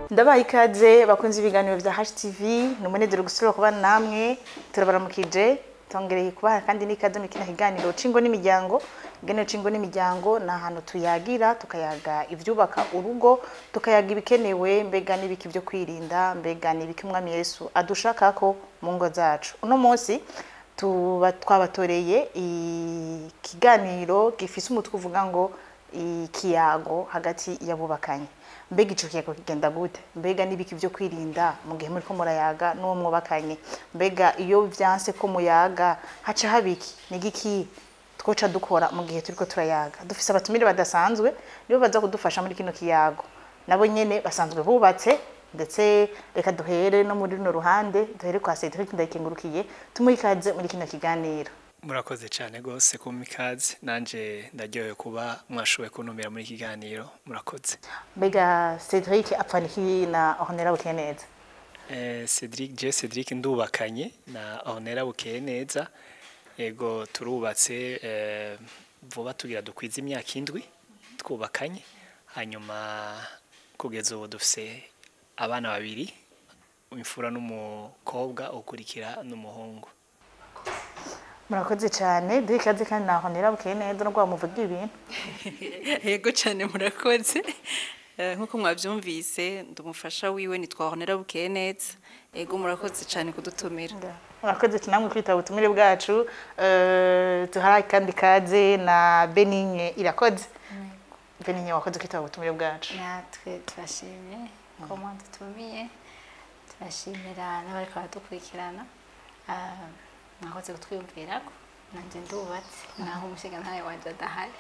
ndabaha ikaze bakunze ibiganiro vya HTV ni umunezero gusubira kuba namwe turabaramukije tongereye kubaha kandi n'ikaze muri kino kiganiro c'ingo n'imiryango ikiganiro c'ingo n'imiryango ni ahantu tuyagira tukayaga ivyubaka urugo tukayaga ibikenewe mbega n'ibiki vyo kwirinda mbega n'ibiki umwami yesu adushakako mu ngo zacu uno munsi tuba twabatoreye ikiganiro gifise umutwe uvuga ngo ikiyago hagati y'abubakanye mbega ico kiyago kigenda gute mbega n'ibiki vyo kwirinda mu gihe muriko murayaga n'uwo mwubakanye mbega iyo vyanse ko muyaga haca habiki n'igiki twoca dukora mu gihe turiko turayaga dufise abatumire badasanzwe nibo baza kudufasha muri kino kiyago nabo nyene basanzwe bubatse ndetse reka duhere no muri runo ruhande duhere kwa Cedric ndayikengurukiye tumuhe ikaze muri kino kiganiro murakoze cyane rwose kumpa ikaze nanjye ndaryohewe kuba mwashoboye kuntumira muri iki kiganiro murakoze mbega Cedric apfana iki na Honera bukeye neza Eh, Cedric je Cedric ndubakanye na Honera bukeye neza ego turubatse eh, vuba tugira dukwiza imyaka indwi twubakanye hanyuma kugeza ubu dufise abana babiri imfura n'umukobwa ukurikira n'umuhungu murakoze cyane duhe ikaze kandi na Honera bukeye neza no muvuga ibintu yego cyane murakoze Eh, nk'uko mwabyumvise ndumufasha wiwe nitwahonera bukeye neza yego murakoze cyane kudutumira murakoze cyane namwe kwitaba ubutumire bwacu Eh, tuhaye kandi kaze na Benigne irakoze Benigne wakoze kwitaba ubutumire bwacu natwe turashimye ko mwadutumiye turashimira n'abariko baradukurikirana Ah, mwakoze kutwiyumvirako nanje ndubatse naho umushingantahe wanje adahari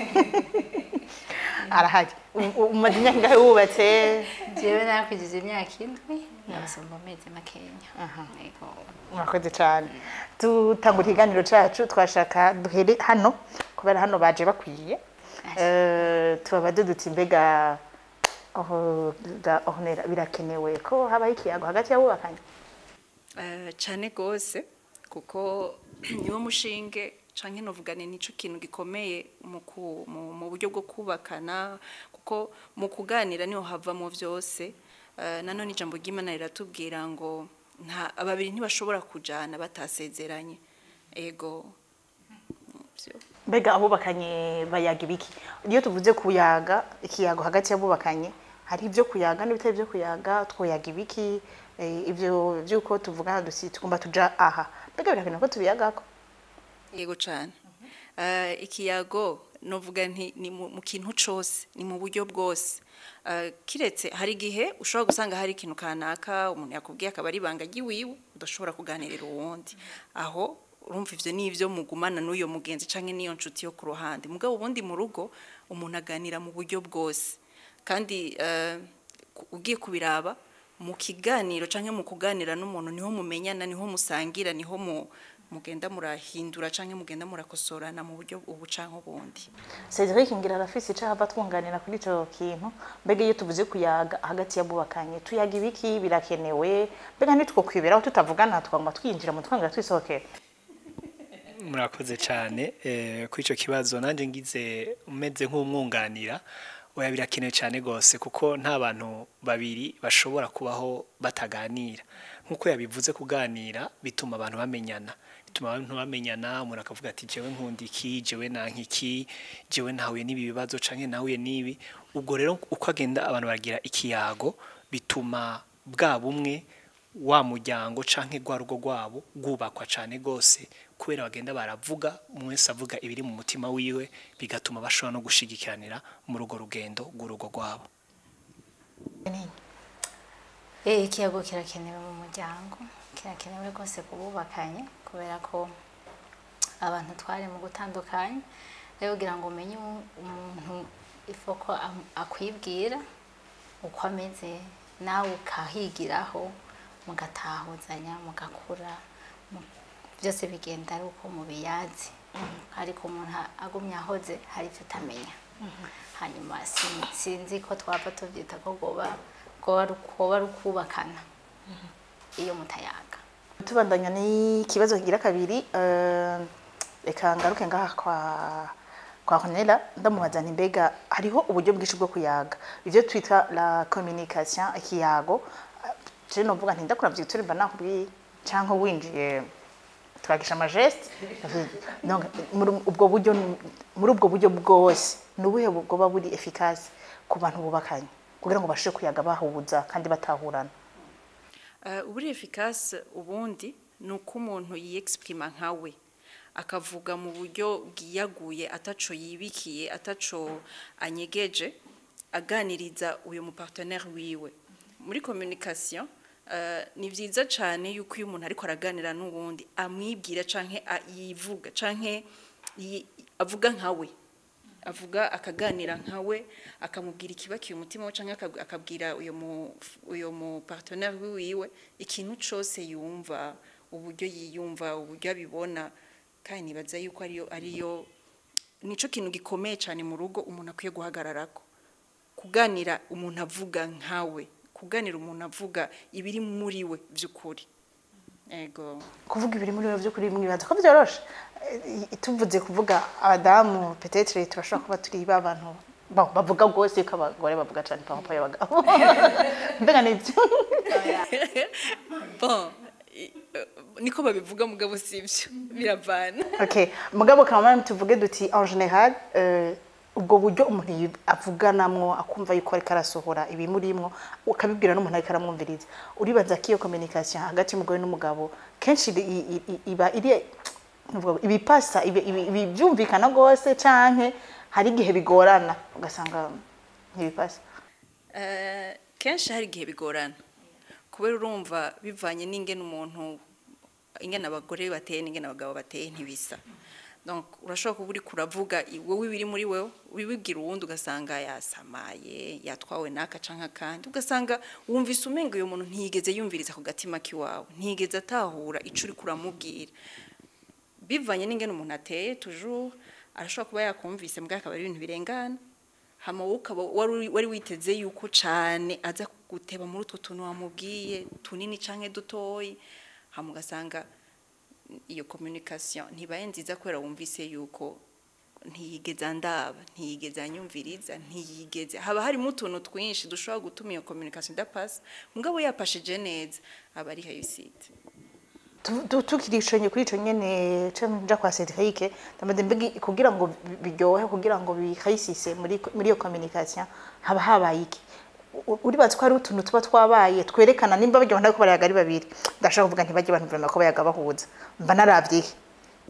arahari U- u- umaze imyaka ingahe wubatse jewe narakwijije imyaka indwi nabasumba amezi makenya Yego. murakoze cyane tutangura ikiganiro cyacu twashaka duhere hano kubera hano baje bakwiye Eh, tubabaze duti mbega aho ga- Honera birakenewe ko habaho ikiyago hagati y'abubakanye Eh, cyane rwose kuko niwo mushinge canke novugane nico kintu gikomeye mu ku- mu- mu buryo bwo kubakana kuko mu kuganira niho havamo vyose Eh, nanone ijambo ry'Imana riratubwira ngo nta ababiri ntibashobora kujana batasezeranye ego Vyo. mbega abubakanye bayaga ibiki iyo tuvuze kuyaga ikiyago hagati y'abubakanye hari ibyo kuyaga n'ibitari ibyo kuyaga twoyaga ibiki Eh, ibyo by'uko tuvugana dusi tugomba tuja aha mbega birakenewe ko tubiyagako yego cyane Eh, ikiyago novuga nti ni mu mu kintu cose ni mu buryo bwose Eh, kiretse hari igihe ushobora gusanga hari ikintu kanaka umuntu yakubwiye akaba ari ibanga ry'iwiwe udashobora kuganirira uwundi aho urumva ivyo ni ivyo mugumana n'uyo mugenzi canke n'iyo nshuti yo ku ruhande mugabo ubundi mu rugo umuntu aganira mu buryo bwose kandi eh, ku- ugiye kubiraba mu kiganiro canke mu kuganira n'umuntu niho mumenyana niho musangira niho mu mugenda murahindura canke mugenda murakosorana mu buryo ubu canke ubundi Cedric ngira arafise icaha ava twunganira kuri ico kintu mbega iyo tuvuze kuyaga hagati y'abubakanye tuyaga ibiki birakenewe mbega nitwo kwiberaho tutavugana twagomba twinjira mu twanga twisohokera murakoze cyane eh, kuri icyo kibazo nanjye ngize umeze nk'umwunganira oya birakenewe cyane rwose kuko nta bantu babiri bashobora kubaho bataganira nk'uko yabivuze kuganira bituma abantu bamenyana bituma abantu bamenyana umuntu akavuga ati jewe nkunda iki jewe nanka iki jewe nahuye n'ibi bibazo canke nahuye n'ibi ubwo rero uko agenda abantu baragira ikiyago bituma bwa bumwe wa muryango canke rwa rugo rwabo rwubakwa cane gose kubera bagenda baravuga umwe wese avuga ibiri mu mutima wiwe bigatuma bashobora no gushigikiranira muri urwo rugendo rw'urugo rwabo Eh, ikiyago kirakenewe mu muryango kirakenewe rwose kububakanye kubera ko abantu twari mu gutandukanye rero kugira ngo umenye umu- umuntu ifoko am- akwibwira uko ameze nawe ukahigiraho mugatahuzanya mugakura mu- byose bigenda ari uko mubiyazi ariko umuntu agumye ahoze hari ibyo utamenya hanyuma sin- sinzi ko twava tubyita ko goba goba ari- goba ari ukubakana iyo mutayaga tubandanya n'ikibazo kigira kabiri eh, reka ngaruke ngaha kwa kwa Cornelia ndamubaza nti mbega hariho uburyo bwinshi bwo kuyaga ivyo twita la communication ikiyago je novuga nti ndakuravye turi mba nakubwiye canke winjiye twagisha amageste donc muri ubwo buryo muri ubwo buryo bwose ni ubuhe bwoba buri efficace ku bantu bubakanye kugira ngo bashobore kuyaga bahuza kandi batahurana Uh, uburi efficace ubundi ni uko umuntu yiyexprima nkawe akavuga mu buryo bwiyaguye ataco yibikiye ataco anyegeje aganiriza uyu mupartenaire wiwe muri communication uh, ni vyiza cane yuko iyo umuntu ariko araganira n'uwundi amwibwira canke a- yivuga canke yi- avuga nkawe avuga akaganira nkawe akamubwira ikibakiye umutima we canke akab- akabwira uyo mu uyo mu partenaire wiwe ikintu cose yumva uburyo yiyumva uburyo abibona kandi nibaza yuko ariyo ariyo nico kintu gikomeye cyane mu rugo umuntu akwiye guhagararako kuganira umuntu avuga nkawe kuganira umuntu avuga ibiri muri we by'ukuri ego kuvuga ibiri muri we by'ukuri mwibaza ko byoroshe Eh, tuvuze kuvuga abadamu petetre turashobora kuba turi ba bantu ba- bavuga rwose ko abagore bavuga cyane pampa y'abagabo mbega nibyo bon i- eh, niko babivuga mugabo sivyo biravana okay mugabo kama tuvuge duti en general euh, ubwo buryo umuntu yi- avuganamwo akumva yuko ariko arasohora ibimurimwo ukabibwira n'umuntu ariko aramwumviriza uribaza ko iyo communication hagati y'umugore n'umugabo kenshi i- i- i- iba iri nuvuga ngo ibipasa ibi- ibi- ibi byumvikana rwose canke hari igihe bigorana ugasanga ntibipasa Eh, kenshi hari igihe bigorana kubera urumva bivanye n'ingene umuntu ingene abagore bateye n'ingene abagabo bateye ntibisa donc urashobora kuba uriko uravuga i- wowe ibiri muri wewe ubibwira uwundi ugasanga yasamaye yatwawe n'aka canke akandi ugasanga wumvise umenga uyo muntu ntiyigeze yumviriza ku gatima k'iwawe ntiyigeze atahura ico uriko uramubwira bivanye n'ingene umuntu ateye toujours arashobora kuba yakumvise mbwa akaba ari ibintu birengana hama wowe ukaba wari uri- wari witeze yuko cane aza guteba muri utwo tuntu wamubwiye tunini canke dutoyi hama ugasanga iyo communication ntibaye nziza kubera wumvise yuko ntiyigeze andaba ntiyigeze anyumviriza ntiyigeze haba harimo utuntu twinshi dushobora gutuma iyo communication idapasa mugabo yapashije neza aba ari hayisite Tu- tu- tukiri ico nye- kuri ico nyene canke nja kwa Cedric ndamaze mbegi kugira ngo bi- biryohe kugira ngo bihayisise muri muri iyo communication haba habaye iki U- uribaza ko hari utuntu tuba twabaye twerekana nimba baryo ndako barayaga ari babiri ndashaka kuvuga ntibajye abantu vraiment ko bayaga bahuza mba naravye iki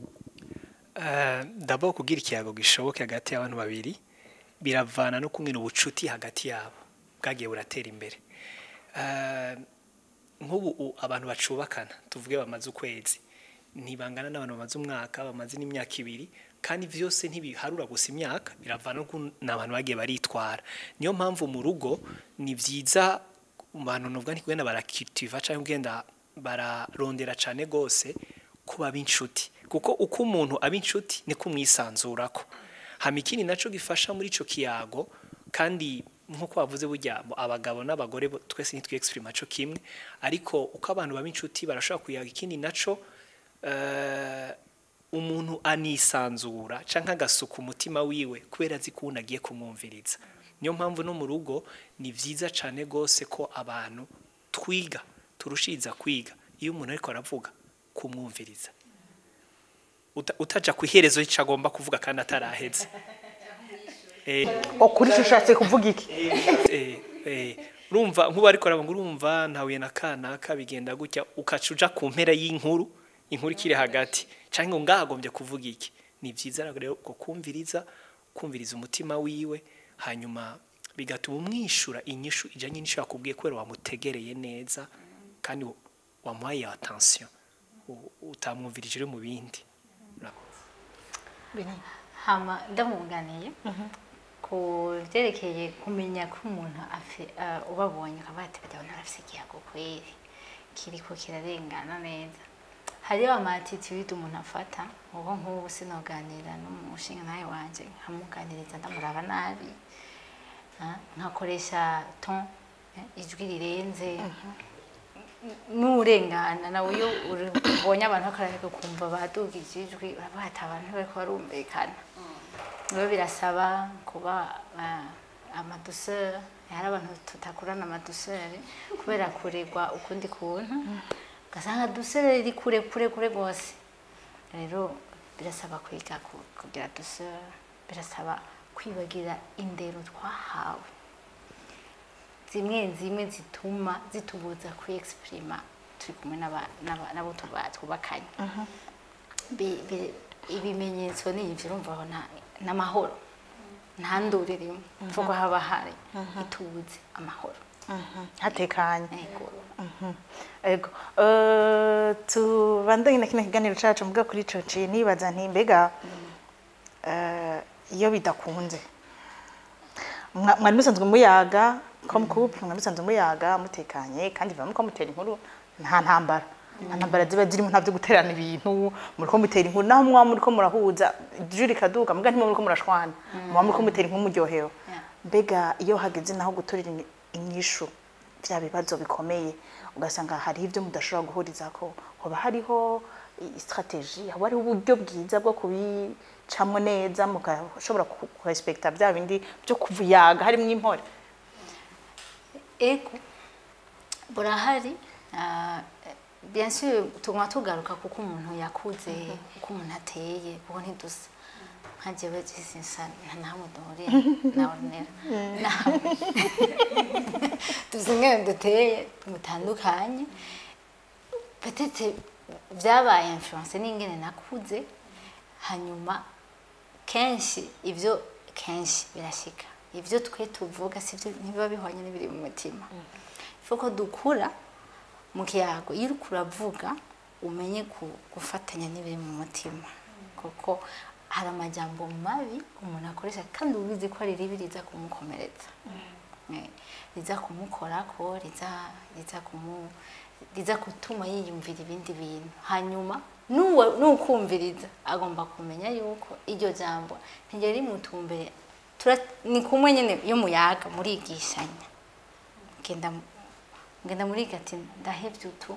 Eh, d'abord kugira ikiyago gishoboke hagati y'abantu babiri biravana no kumwe ubucuti hagati yabo bwagiye buratera imbere Eh, nk'ubu u- abantu bacubakana tuvuge bamaze ukwezi ntibangana n'abantu bamaze umwaka bamaze n'imyaka ibiri kandi vyose ntibiharura gusa imyaka biravana n'ukuntu n'abantu bagiye baritwara niyo mpamvu mu rugo ni vyiza mu bantu nuvuga nti kugenda barakitiva cyangwa kugenda bararondera cane gose kuba b'inshuti kuko uko umuntu aba inshuti niko umwisanzurako hama ikindi naco gifasha muri ico kiyago kandi nk'uko wavuze burya bo abagabo n'abagore bo- twese ntitwiexprima co kimwe ariko uko abantu baba inshuti barashobora kuyaga ikindi naco eh, umuntu anisanzura canke agasuka umutima wiwe kubera azi ko uwundi agiye kumwumviriza niyo mpamvu no mu rugo ni vyiza cane gose ko abantu twiga turushiriza kwiga iyo umuntu ariko aravuga kumwumviriza Uta- utaja ku iherezo y'ico agomba kuvuga kandi ataraheze Eh, okuri ico ushatse kuvuga iki eh, eh, urumva nk'ubu ariko aravuga urumva ntahuye na kanaka bigenda gutya ukaca uja ku mpera y'inkuru inkuru ikiri hagati canke ngo ngahagombye kuvuga iki ni vyiza rero ko kumviriza kumviriza umutima wiwe hanyuma bigatuma umwishura inyishu ijanye n'ishu yakubwiye kubera wamutegereye neza kandi wamuhaye attention u- utamwumvirije uri mu bindi hama ndamwunganiye ku byerekeye kumenya ko umuntu afi- ah, ubabonye ukaba ati bajya abantu barafise ikiyago kweri kiriko kirarengana neza hariyo amatitude umuntu afata ubu nk'ubu sinoganira n'umushinga nawe wanje nkamuganiriza ndamuraba nabi ah, nkakoresha ton eh, ijwi rirenze n'urengana nawe iyo uri- ubonye abantu bakararika ukumva badugije ijwi uravuga ati abantu bariko barumvikana rero birasaba kuba ah, amaduseri hari abantu tutakurana amaduseri kubera kuregwa ukundi kuntu ugasanga duseri iri kure kure kure rwose rero birasaba kwiga ku- kugira duseri birasaba kwibagira indero twahawe zimwe zimwe zituma zitubuza kwiexprima turi kumwe n'aba- n'aba- n'abo tuba- twubakanye Bi- bi- ibimenyetso ni ivyo urumva aho nta- n'amahoro nta nduru irimo mvugo haba hari itubuze amahoro hatekanye Ego. ego Eh, tubandanye na kino kiganiro cacu mvuga kuri ico ciye nibaza nti mbega eh, iyo bidakunze Mwa- mwari musanzwe muyaga ko couple mwari musanzwe muyaga mutekanye kandi biba muko mutera inkuru nta ntambara nta ntambara ziba zirimo nta vyo guterana ibintu muriko mutera inkuru naho mwaba muriko murahuza ijuru rikaduka muga ntimwe muriko murashwana muba muriko mutera inkuru muryohewe Yeah. mbega iyo hageze naho gutorera ini- inyishu bya bibazo bikomeye ugasanga hariho ibyo mudashobora guhuriza ko hoba hariho i- strategy haba hariho uburyo bwiza bwo kubicamwo neza mugashobora kurespekta bya bindi byo kuvuyaga harimo impore ego burahari ah, bien sûr tuguma tugaruka kuko umuntu yakuze kuko umuntu ateye kuko ntidusa nka jewe jisinsa nta nahamwe duhuriye na ornera nawe tuzi ingene duteye mutandukanye petete byabaye influence n'ingene nakuze hanyuma kenshi ibyo kenshi birashika ibyo twe tuvuga sibyo ntibiba bihwanye n'ibiri mu mutima ko dukura mu kiyago iyo uriko uravuga umenye ku- gufatanya n'ibiri mu mutima kuko hari amajambo mabi umuntu akoresha kandi ubizi ko ari ribi riza kumukomeretsa Eh, riza kumukorako riza riza kumu riza gutuma yiyumvira ibindi bintu hanyuma n'uwo n'ukumviriza agomba kumenya yuko iryo jambo ntiryari rimutumbere tura- ni kumwe nyine iyo muyaga murigishanya genda mu- ngenda muriga ati ndahevye utu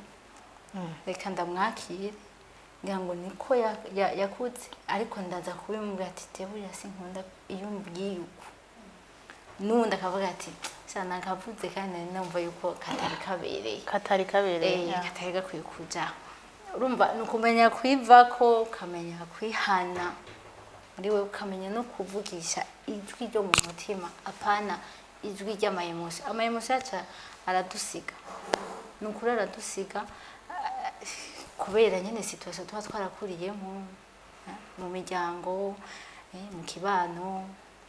reka ndamwakire ngira ngo niko ya- ya- yakutse ariko ndaza kubimubwira ati teburiya sinkunda iyo mbwiye uku n'ubundi akavuga ati sana nakavuze kandi nari numva yuko katari kabereye katari kabereye Eh, katari gakwiye kujaho urumva ni ukumenya kwivako ukamenya kwihana muri we ukamenya no kuvugisha ijwi ryo mu mutima apana ijwi ry'amayemosi amayemosi yacu aradusiga ni ukuri aradusiga ah, kubera nyine situation tuba twarakuriyemo eh, mu miryango eh, mu kibano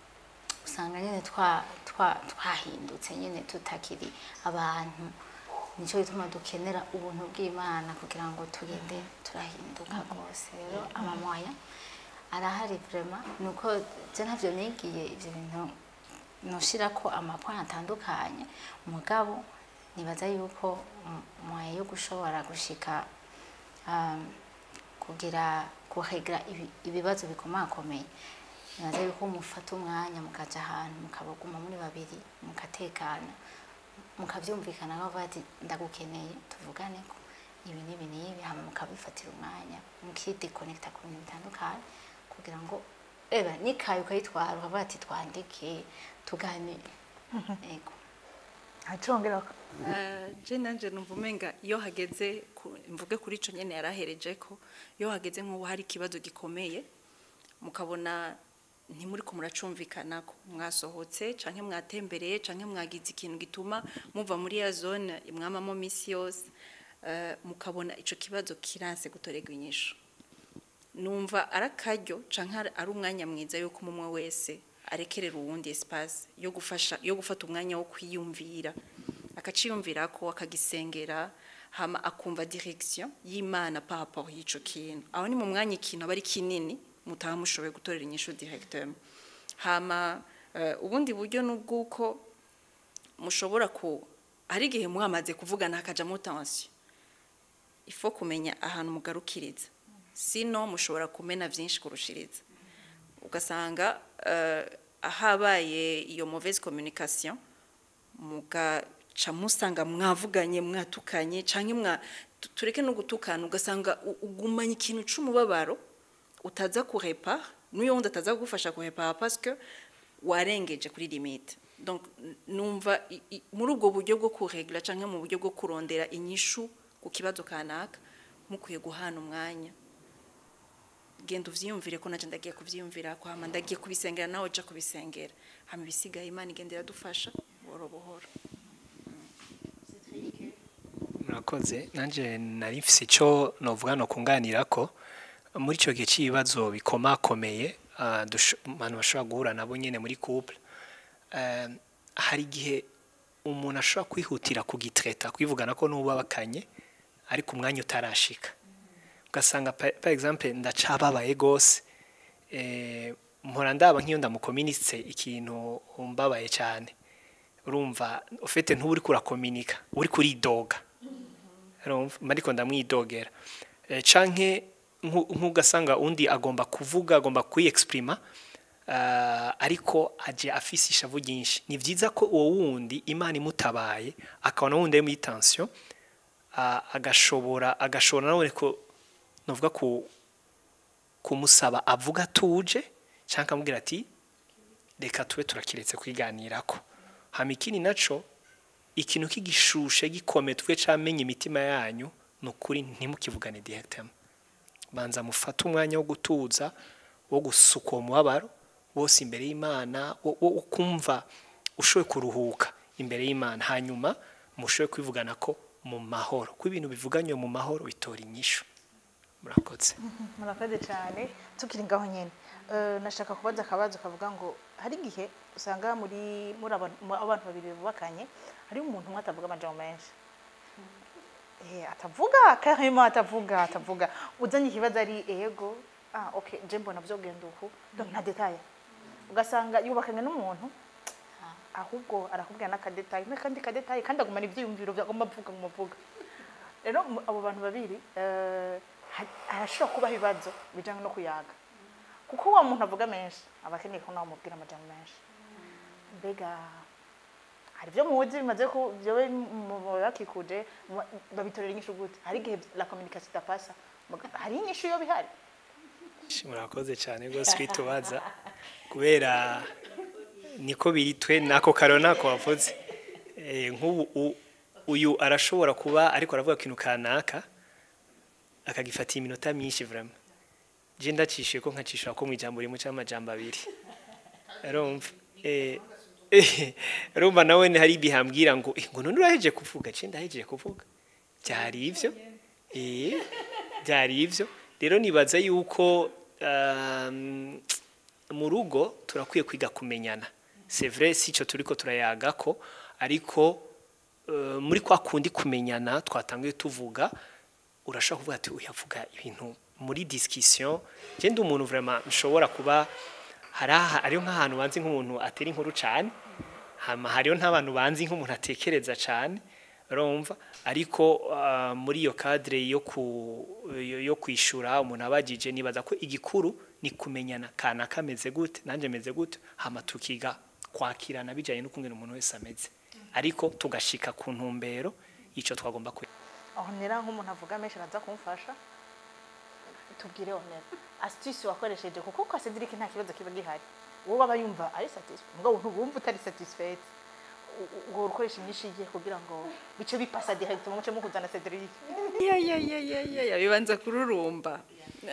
usanga nyine twa twa twahindutse nyine tutakiri abantu nicyo gituma dukenera ubuntu bw'imana kugira ngo tugende turahinduka rwose rero amamoya arahari vrema ni uko je ntavyo nigiye ivyo bintu noshira ko amapoint atandukanye mugabo nibaza yuko moya yo gushobora gushika um, kugira kuregera ibi- ibibazo bikomakomeye nibaza yuko mufata umwanya mukaja ahantu mukabaguma muri babiri mugatekana mukavyumvikana bavuga ati ndagukeneye tuvugane ko ibi n'ibi n'ibi hama mukabifatira umwanya mukidekonekita ku bintu bitandukanye kugira ngo eba nikaye ukayitwara ukavuga ati twandike tuganire ego acongerako Eh, je nanje numva umenga iyo hageze ku- mvuge kuri ico nyene yarahereje ko iyo hageze nk'ubu hari ikibazo gikomeye mukabona ntimuriko muracumvikanako mwasohotse canke mwatembereye canke mwagize ikintu gituma muva muri ya zone mwamamo misi yose eh, mukabona ico kibazo kiranse gutorerwa inyishu numva ari akaryo canke ari- ari umwanya mwiza yuko umwe wese arekerera uwundi espace yo gufasha yo gufata umwanya wo kwiyumvira akaciyumvira ko akagisengera hama akumva direction y'Imana par rapport y'ico kintu aho ni mu mwanya ikintu aba ari kinini mutaha mushoboye gutorera inyishu directement hama eh, ubundi buryo n'ubwuko mushobora ku hari igihe mwamaze kuvugana hakajamo tension ifo kumenya ahantu mugarukiriza sino mushobora kumena byinshi kurushiriza ugasanga eh, ahabaye iyo mauvaise communication mugaca musanga mwavuganye mwatukanye canke mwa tu- tureke no gutukana ugasanga u- ugumanye ikintu c'umubabaro utaza kurepa n'uyo wundi ataza kugufasha kuhepa parce que warengeje kuri limite donc n- numva i- i- muri ubwo buryo bwo kuregla canke mu buryo bwo kurondera inyishu ku kibazo kanaka mukwiye guhana umwanya genda uvyiyumvire ko naje ndagiye kuvyiyumvira ko hama ndagiye kubisengera nawe ja kubisengera hama ibisigaye imana igenda iradufasha buhoro buhoro murakoze nanjye nari mfise icyo novuga no kunganira ko muri icyo gihe cy'ibibazo bikomakomeye ah, dusho- abantu bashobora guhura nabo nyine muri couple eh, hari igihe umuntu ashobora kwihutira kugitreta kwivugana ko n'ubabakanye ariko umwanya utarashika ugasanga pa- par exemple ndacababaye gose eh, mpora ndaba nk'iyo ndamukominitse ikintu mbabaye cyane urumva ufite ntuba uri kurakominika uri kuridoga urumva mba ariko ndamwidogera Eh, canke nku- nk'ugasanga undi agomba kuvuga agomba kwiyexprima ah, ariko aje afise ishavu ryinshi ni vyiza ko uwo wundi imana imutabaye akabona wundi ari muri tension ah, agashobora agashobora nawe ko novuga ku kumusaba avuga atuje cyangwa akamubwira ati reka tube turakiretse kwiganirako hama ikindi naco ikintu k'igishushe gikomeye twe camenye imitima yanyu ni ukuri ntimukivugane directement banza mufate umwanya wo gutuza wo gusuka uwo mubabaro wose imbere y'imana wo wo- wo kumva ushoboye kuruhuka imbere y'imana hanyuma mushoboye kwivugana ko mu mahoro ko ibintu bivuganywe mu mahoro bitora inyishu murakoze murakoze cyane tukiri ngaho nyine Eh, nashaka kubaza akabazo kavuga ngo hari igihe usanga muri muri abantu mu- abantu babiri bubakanye hariho umuntu umwe atavuga amajambo menshi Eh, atavuga karimo atavuga atavuga uzanye ikibazo ari ego ah okay je mbona vyogenda uku donc nta detail ugasanga yubakanye n'umuntu ahubwo arakubwira n'akadetayi n'akandi kadetayi kandi agumana ivyiyumviro vyagomba avuga mu muvuga rero mu- abo bantu babiri eh, ha- harashobora kubaho ibibazo bijanye no kuyaga kuko wa muntu avuga menshi aba akeneye ko nawe umubwira amajambo menshi mbega hari ibyo muzi bimaze ku byobe bakikuje mu- babitorera inyishu gute hari igihe la communication idapasa Muga- hari inyishu yo bihari Shi, murakoze cyane rwose kwitubaza kubera niko biri twe nako karo nako wavuze Eh, nk'ubu u- uyu arashobora kuba ariko aravuga ikintu kanaka akagifatiye iminota myinshi vraiment je ndacishiye ko nkacishura ko mu ijambo rimwe cyangwa amajambo abiri urumva eh eh, urumva nawe ni hari ibihambwira ngo eh, ngo none uraheje kuvuga je ndahejeje kuvuga byari ivyo eh byari ivyo rero nibaza yuko um, mu rugo turakwiye kwiga kumenyana c'est vrai si cyo turiko turayaga ko ariko uh, muri kwa kundi kumenyana twatangiye tuvuga urashobora kuvuga ati uyavuga ibintu muri discussion je ndi umuntu vraiment nshobora kuba hari aha- hariho nk'ahantu banzi nk'umuntu atera inkuru cyane hama hariho n'abantu banzi nk'umuntu atekereza cyane urumva ariko ah, muri iyo cadre yo ku yo, yo kwishura umuntu abagije nibaza ko igikuru ni kumenyana kana kameze gute nanje meze gute hama tukiga kwakirana bijanye n'ukungena umuntu wese ameze ariko tugashika ku ntumbero ico twagomba ku aho nera nk'umuntu avuga menshi araza kumfasha tubwire onera astuce wakoresheje kuko kwa Cedric nta kibazo kiba gihari wowe baba yumva ari satisfied mugabo ntubumva utari satisfied ngo ukoresha inyinshi igiye kugira ngo bice bipasa direct mu muce mukuzana Cedric ya ya ya ya ya ya bibanza kururumba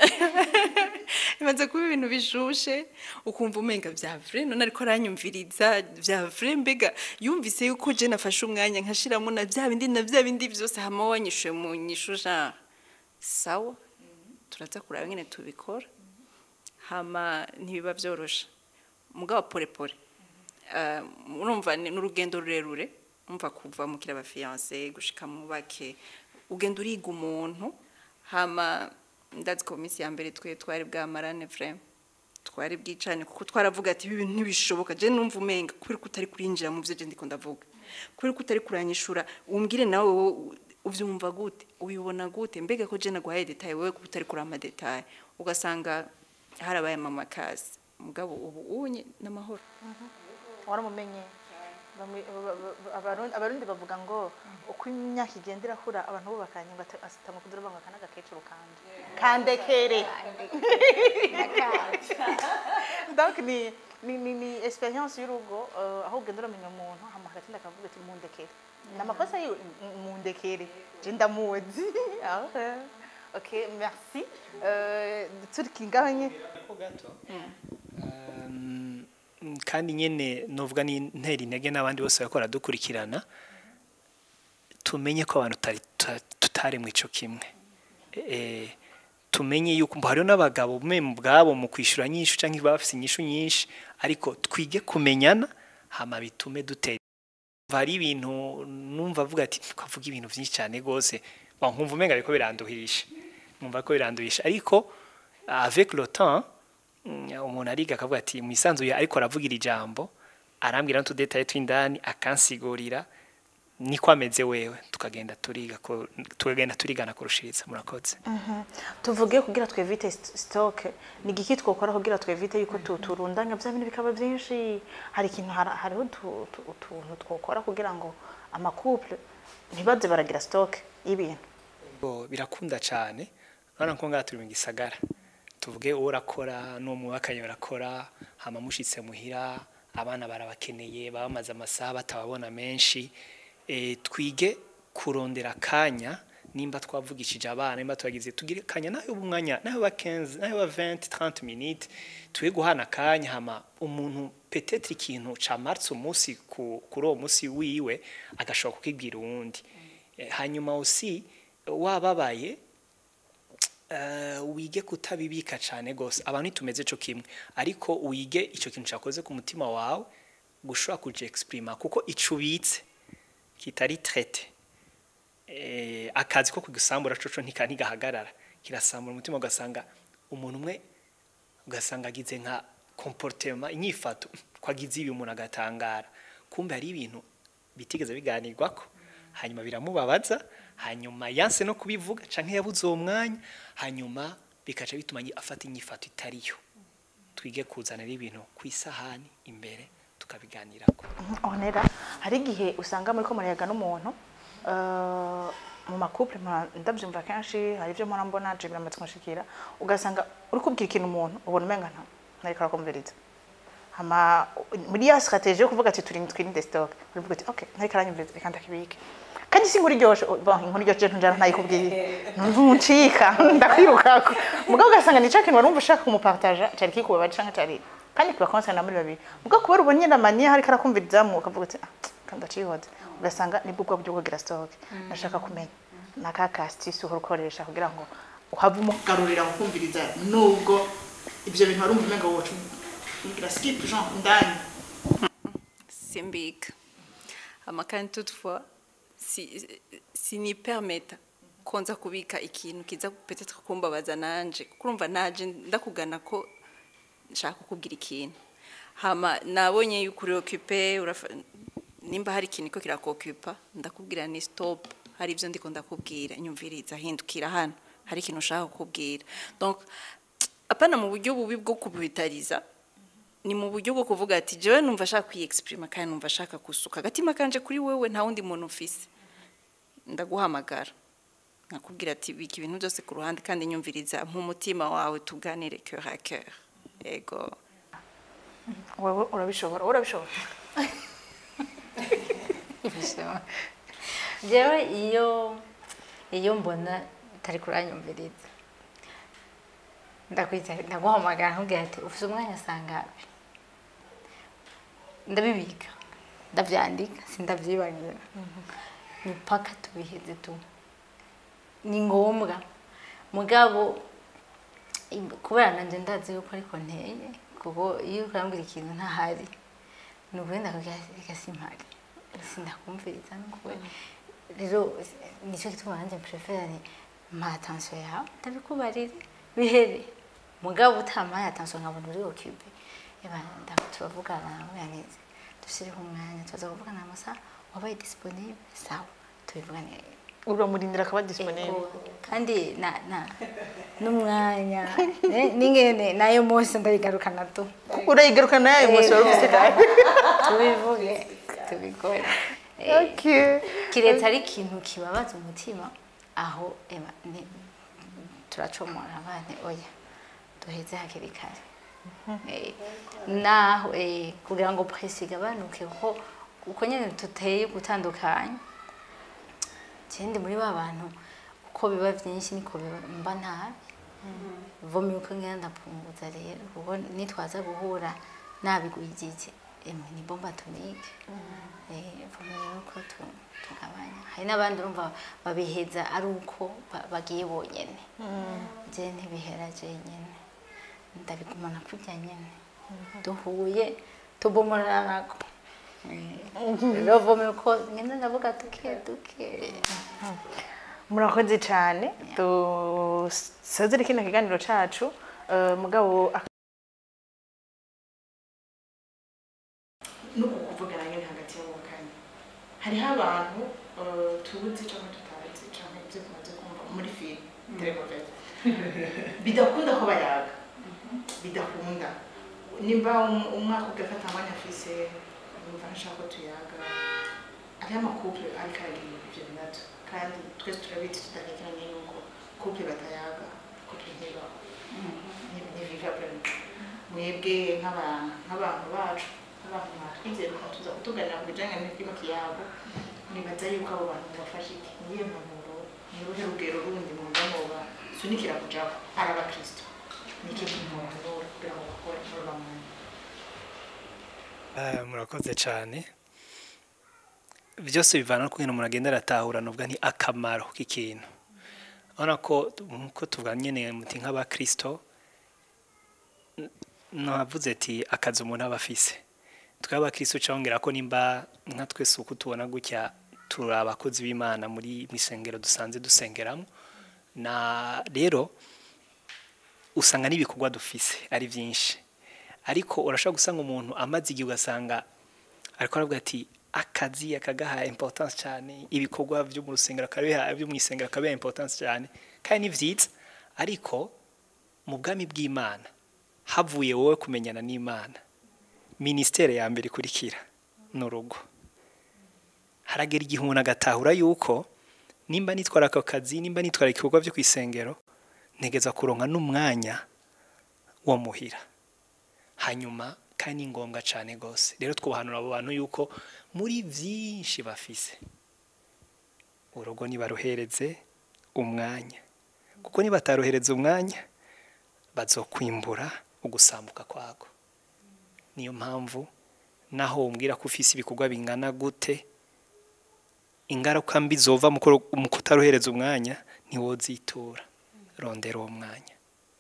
bibanza kuba ibintu bishushe ukumva umenga vya vrai none ariko aranyumviriza vya vrai mbega yumvise yuko je nafashe umwanya nkashiramo na vya bindi na vya bindi vyose hama wanyishuye mu nyishu genre sawa turaza kuraba nyene tubikora hama ntibiba vyoroshe mugabo pole pole Uh, urumva ni urugendo rurerure umva kuva mu kiraba fiancé gushika mu bake ugenda uriga umuntu hama ndazi ko minsi ya mbere twe twari bwamarane vraiment twari bwicane kuko twaravuga ati ibi bintu ntibishoboka je numva umenga kubera ko utari kurinjira mu byo je ndiko ndavuga kubera ko utari kuranyishura umbwire nawe wowe uvyumva gute ubibona gute mbega ko je naguhaye detail wowe ko utari kurama detail ugasanga harabaye mama kazi mugabo ubu unye n'amahoro waramumenye Bamwe- ba- ba- ba- abarundi abarundi bavuga ngo uko imyaka igenda irakura abantu bubakanye ngo ata- asitama kudura banga kana gakecuru kanje kandekere donc ni ni ni, ni experience y'urugo uh, aho ugenda uramenya umuntu hama hagati ndakavuga ati mundekere ni amakosa yiwe "M- mundekere je ndamuzi Ah, okay. ok merci Euh, turi ngaho nyine Ko gato Um, kandi nyene novuga ni ntera intege n'abandi bose bakora dukurikirana tumenye ko abantu tutari tuta- tutaremwe ico kimwe eh tumenye yuko mbo hariho n'abagabo mwe bwabo mu kwishura nyinshi canke baba bafise inyishu nyinshi ariko twige kumenyana hama bitume dutera hari ibintu numva avuga ati twavuga ibintu byinshi cyane gose bon nkumva umenga ariko biranduhisha numva ko biranduhisha ariko avec le temps mm, umuntu ariga akavuga ati mwisanzuye ariko aravugira ijambo arambwira n'utudetaye tw'indani akansigurira niko ameze wewe tukagenda turiga ko tukagenda turigana kurushiriza murakoze tuvuge kugira twevite st- stock ni igiki twokora kugira twevite yuko tu- turundanya bya bintu bikaba byinshi hari ikintu hara- hariho utu- utu- utuntu twokora kugira ngo amacouple ntibaze baragira stock y'ibintu Bo, birakunda cyane urabona ko ngaha turi mu gisagara tuvuge uwo urakora n'uwo mwubakanye barakora hama mushitse muhira abana barabakeneye baba bamaze amasaha batababona menshi e, twige kurondera akanya nimba twavugishije abana nimba tubagize tugire kanya nayo umwanya nayo ba 15 nayo ba 20 30 minutes tuwe guhana akanya hama umuntu peut-être ikintu camartse umunsi ku kuri uwo munsi wiwe agashobora kukibwira uwundi Eh, hanyuma aussi wababaye eh, wige kutabibika cyane gose abantu ntitumeze cyo kimwe ariko wige icyo kintu cyakoze ku mutima wawe gushobora kuja exprima kuko ico ubitse kitari traité eh, akazi ko kugisambura coco ntika ntigahagarara kirasambura umutima ugasanga umuntu umwe ugasanga agize nka comportement inyifato kwagize ibi umuntu agatangara kumbe hari ibintu bitigeze biganirwako hanyuma biramubabaza hanyuma yanse no kubivuga canke yabuze uwo mwanya hanyuma bikaca bituma nyi- afata inyifato itariyo twige kuzanira ibintu ku isahani imbere tukabiganirako onera hari igihe usanga muri ko murayaga n'umuntu eh, mu macouple mpora- ndabyumva kenshi hari ibyo mpora mbona je biramaze kunshikira ugasanga uri kubwira ikintu umuntu ubona umenga nta ntariko arakumviriza hama muri ya strategie yo kuvuga ati turi twirinde stock urivuga ati okay ntariko aranyumviriza reka ndakibike kandi si inkuru iryoshe bon inkuru iryoshe njana ntayikubwiye ntuncika ndakwirukako mugabo ugasanga ni kintu warumva ushaka kumupartaja cari kikubabaje canke cari kandi kiba concerne muri babiri mugabo kubera ubonye na maniya hariko arakumvirizamwo ukavuga ati ah kandi ndacihoze ugasanga nibwo bwo buryo bwo kugira stock ndashaka kumenya naka kastisi uhora ukoresha kugira ngo uhave umugarurira gukumviriza nubwo ibyo bintu warumva umenga woca ugira skip jean ndani simbika amakani toutefois si sinipermeta ko nza kubika ikintu kiza peut-être kumbabaza nanje kuko urumva naje ndakugana ko nshaka kukubwira ikintu hama nabonye yuko uri occupé urafa- nimba hari ikintu ko kirakokupa ndakubwira ni stop hari ibyo ndiko ndakubwira nyumviriza hindukira hano hari ikintu ushaka kukubwira donc apana mu buryo bubi bwo kubitariza ni mu buryo bwo kuvuga ati jewe numva ashaka kwiyexprima kandi numva ashaka gusuka agatima kanje kuri wewe nta wundi muntu ufise ndaguhamagara nkakubwira ati bika ibintu byose ku ruhande kandi nyumviriza nk'umutima wawe tuganire cœur à cœur ego wowe urabishobora wowe urabishobora Ibishema. jewe iyo iyo mbona utari kuranyumviriza ndakwita ndaguhamagara nkubwira ati ufite umwanya sangapi ndabibika ndabyandika sindabyibagira ni paka tubiheze tu ni ngombwa mugabo im- kubera nanjye ndazi yuko ariko nteye kuko iyo ukambwira ikintu ntahari ni ukugenda kugira reka simpari sindakumviriza nukuwe rero nicyo gituma nanjye mprefera ni mpa attention yawe ndabikubarire bihere mugabo utamaye attention nkabona uri occupé eba ndako turavugana nawe yaneze dushyireho umwanya tuza kuvugana amasaha wabaye disponible sawa tubivuganire uramurindira akaba disponible Ego, kandi na na n'umwanya ne- n'ingene nayo munsi ndayigarukana tu urayigarukana nayo munsi wari ufite kandi tubivuge tubikore Eh, okay kiretse ari ikintu kibabaza umutima aho ema ni turacomora abana oya duheze hakiri kare Eh, naho eh, kugira ngo presi igabanuke kuko uko nyine tuteye gutandukanye ikindi muri ba bantu uko biba byinshi niko biba mba nabi vomye uko ngenda ndapunguza rero kuko nitwaza guhura nabigwijije emwe ni bomba tumike eh vomye rero uko tu- tugabanya hari n'abandi urumva babiheza ari uko ba- bagiye bonyene je ntibihera je nyene ndabigumana kurya nyene duhuye tubomoranako rero vomye uko ngenda ndavuga duke duke murakoze cyane dusozere kino kiganiro cacu eh, mugabo ak- nuko kuvugana nyine hagati y'abubakanye hariho abantu eh, tuzi cyangwa tutazi cyangwa ibyo tumaze kumva muri filime telemovete bidakunda ko bayaga bidakunda nimba um- umwaka ugafata amwanya afise yumva nshaka ko tuyaga hariho amakouple ariko aragira ibyo binatu kandi twese turabizi tudahekeranye yuko couple batayaga couple ntibaho ntibiva vraiment mwebwe nk'aba- nk'abantu bacu nk'abantu mwatwizeye mukatuza kutuganira ku bijanye n'iby'umukiyago nibaza yuko abo bantu mubafasha iki niyo mpanuro ni uruhe rugero rundi mwumva mwoba sunikira kujaho ari abakristo ni iki mubahanura kugira ngo bakore muri uwo mwanya Ah, murakoze cyane byose bivana no kugira umuntu agenda aratahura nubwo ni akamaro k'ikintu urabona ko nkuko tuvuga nyine muti nk'abakristo n- navuze ati akazi umuntu aba afise twe abakristo cyongera ko nimba nka twese uko tubona gutya turi abakozi b'imana muri mu isengero dusanze dusengeramo na rero usanga n'ibikorwa dufise ari byinshi ariko urashobora gusanga umuntu amaze igihe ugasanga ariko aravuga ati akazi akagaha importance cyane ibikorwa byo mu rusengero akabiha byo mu isengero akabiha importance cyane kandi ni byiza ariko mu bwami bw'imana havuye wowe kumenyana n'imana minisiteri ya mbere ikurikira ni urugo haragera igihe umuntu agatahura yuko nimba nitwara ako kazi nimba nitwara ibikorwa byo ku isengero ntegeza kuronka n'umwanya wo muhira hanyuma kandi ni ngombwa cyane rwose rero twubahanura abo bantu yuko muri byinshi bafise urugo nibaruhereze umwanya kuko nibataruhereza umwanya bazokwimbura ugusambuka kwago niyo mpamvu naho umbwira ko ufise ibikorwa bingana gute ingaruka mbi zova mu kuro- mu kutaruhereza umwanya ntiwozitura rondera uwo mwanya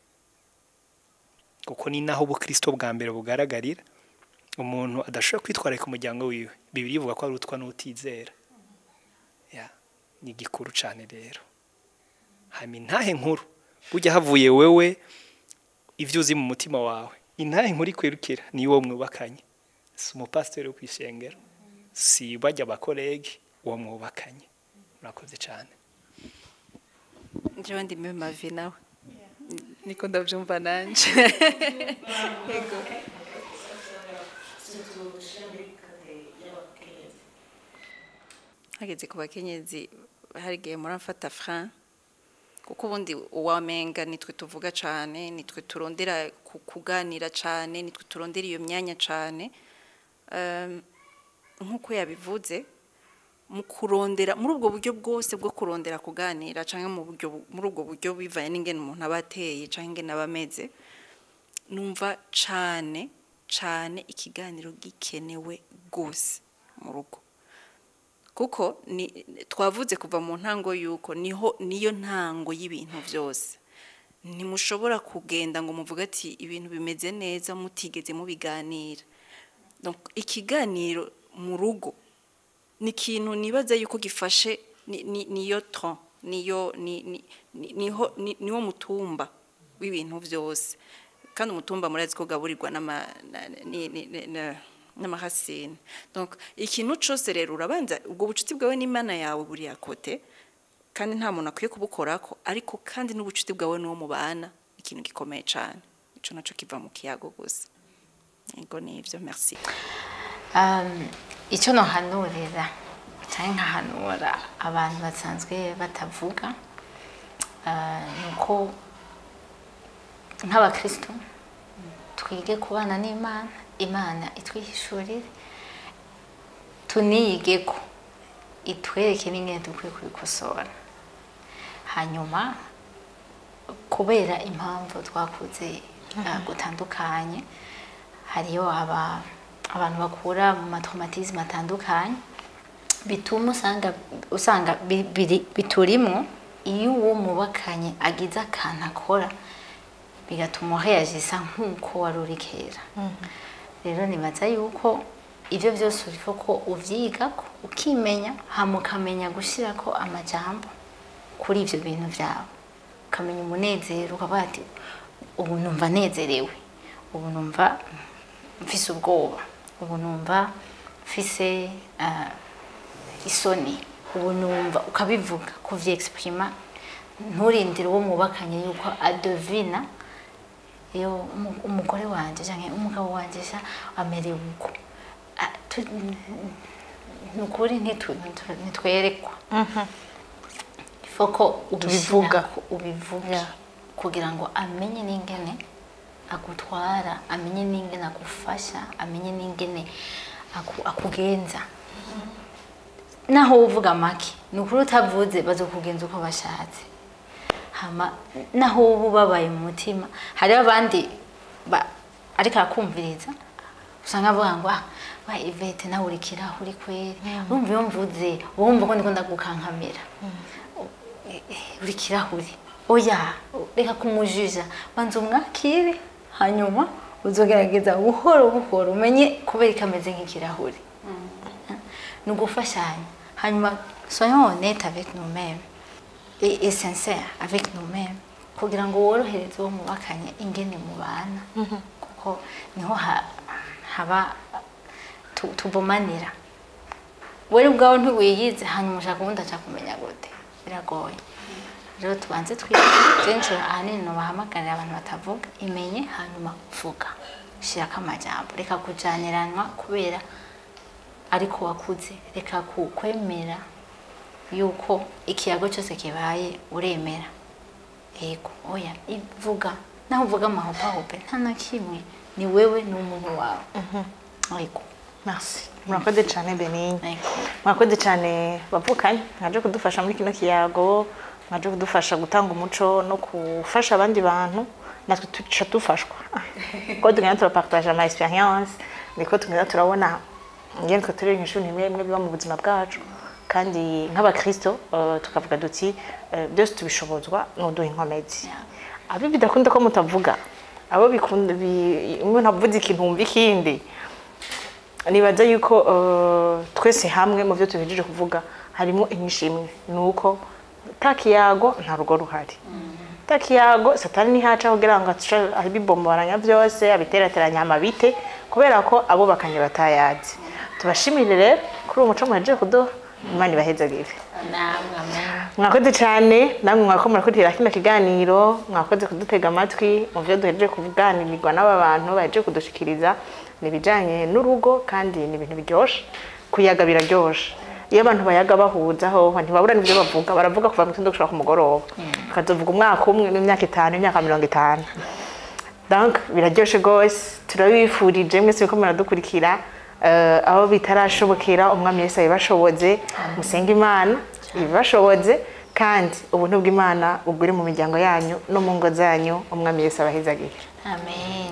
kuko ni naho ubukristo bwa mbere bugaragarira umuntu adashobora kwitwararika umuryango wiwe bibiri ivuga ko arutwa n'utizera ya ni igikuru cyane rero hanyuma intahe nkuru bujya havuye wewe ibyo uzi mu mutima wawe intahe nkuru ikwirukira ni uwo mwubakanye si umupasiteri wo ku isengero si bajya abakorege uwo mwubakanye murakoze cyane njyewe ndi mavi nawe niko ndabyumva nanje Yego. hageze ku bakenyezi hari igihe muramfata fran kuko ubundi uwamenga nitwe tuvuga cyane nitwe turondera ku- kuganira cyane nitwe turondera iyo myanya cyane Em, nk'uko yabivuze mu kurondera muri ubwo buryo bwose bwo kurondera kuganira cyangwa mu buryo bu- muri ubwo buryo bivanye n'ingene umuntu aba ateye cyangwa ingene aba ameze numva cyane cyane ikiganiro gikenewe rwose mu rugo kuko ni twavuze kuva mu ntango y'uko niho niyo ntango y'ibintu byose ntimushobora kugenda ngo muvuge ati ibintu bimeze neza mutigeze mubiganira Donc, ikiganiro mu rugo ni ikintu nibaza yuko gifashe ni- ni- niyo ton niyo ni- ni- ni- niho ni- niwo mutumba w'ibintu byose kandi umutumba murazi ko ugaburirwa n'ama- na- ni- ni- ni- na- n'amahasini donc ikintu cyose rero urabanza ubwo bucuti bwawe n'imana yawe buriya kote kandi nta muntu akwiye kubukorako ariko kandi n'ubucuti bwawe n'uwo mubana ikintu gikomeye cyane icyo nacyo kiva mu kiyago gusa yego ni ibyo merci Um, icyo nohanurira cyangwa nkahanura abantu basanzwe batavuga ah, ni uko nk'abakristo twige kubana n'imana imana itwihishurire tuniyige ko itwereke n'ingene dukwiye kubikosora hanyuma kubera impamvu twakuze uh, gutandukanye hariyo aba abantu bakura mu matraumatisme atandukanye bituma usanga usanga bi- biri- biturimwo iyo uwo mubakanye agize akantu akora bigatuma uheyajisa nk'uko wari uri kera rero nibaza yuko ibyo byose uriko ko uvyigako ukimenya hama ukamenya gushirako amajambo kuri ivyo bintu vyawe ukamenya umunezero ukavuga ati ubu numva nezerewe ubu numva mfise ubwoba ubu numva mfise ah, isoni ubu numva ukabivuga kuvyexprima nturindire uwo mwubakanye yuko adevina iyo umu- umugore wanje canke umugabo wanje sha amerewe uko Ah, tu- ni ukuri ntitu- ntitu- ntitwerekwa foko Tubivuga. ubivuge Yeah. kugira ngo amenye n'ingene agutwara amenye n'ingene agufasha amenye n'ingene aku- akugenza naho uvuga make ni ukuri utavuze bazokugenza uko bashatse hama naho uba ubabaye mu mutima hariho abandi ba- ariko arakumviriza usanga avuga ngo ah wa Ivete nawe uri kirahuri kweri urumva iyo mvuze wumva ko ndiko ndagukankamira Eh, eh, uri kirahuri oya reka kumujija banza umwakire hanyuma uzogerageza buhoro buhoro umenye kubera ikameze nk'ikirahuri ni ugufashanya hanyuma soyons honnête avec nous-mêmes et, et sincère avec nous-mêmes kugira ngo worohereze uwo mubakanye ingene mubana kuko niho ha- haba tu- tubomanira wewe ubwawe ntiwiyize hanyuma ushaka ubundi aca kumenya gute biragoye rero tubanze twige kenshi ahanini nubahamagarira abantu batavuga imenye hanyuma vuga shirako amajambo reka kujaniranwa kubera ariko wakuze reka ku- kwemera yuko ikiyago cyose kibaye uremera yego oya ivuga naho uvuga amahopahope nta na kimwe ni wewe n'umuntu wawe yego merci murakoze cyane benigni yego mwakoze cyane bavukanye mwaje kudufasha muri kino kiyago mwaje kudufasha gutanga umuco no gufasha abandi bantu natwe tuca dufashwa ko tugenda turapartage ama experience niko tugenda turabona ingene twe turi ishuri imwe imwe biba mu buzima bwacu kandi nk'abakristo eh, tukavuga duti eh, byose tubishobozwa n'uduha inkomezi abi bidakunda ko mutavuga abo bikunda bi- umuntu avuze ikintu wumva ikindi nibaza yuko eh, twese hamwe mu byo tuhejeje kuvuga harimo inyinshi imwe ni uko ta kiyago nta rugo ruhari ta kiyago satani ntihaca kugira ngo ace abibomboranya byose abiterateranya amabite kubera ko abubakanye batayazi tubashimire rero kuri uwo muco muhejeje kuduha imana ibahezagire namwe amen mwakoze cyane namwe mwako murakurikira kino kiganiro mwakoze kudutega amatwi mu byo duhejeje kuganirwa n'aba bantu bahejeje kudushikiriza ni ibijyanye n'urugo kandi ni ibintu biryoshye kuyaga biraryoshe iyo abantu bayaga bahuza hoho ntibabura n'ibyo bavuga baravuga kuva mu gitondo gushaka ku mugoroba bakazovuga umwaka umwe n'imyaka itanu imyaka mirongo itanu donc biraryoshe rwose turabifurije mwese ko muradukurikira eh, aho bitarashobokera umwami Yesu abibashoboze musenge imana ibibashoboze kandi ubuntu bw'imana bugure mu miryango yanyu no mu ngo zanyu umwami Yesu abahezagire amen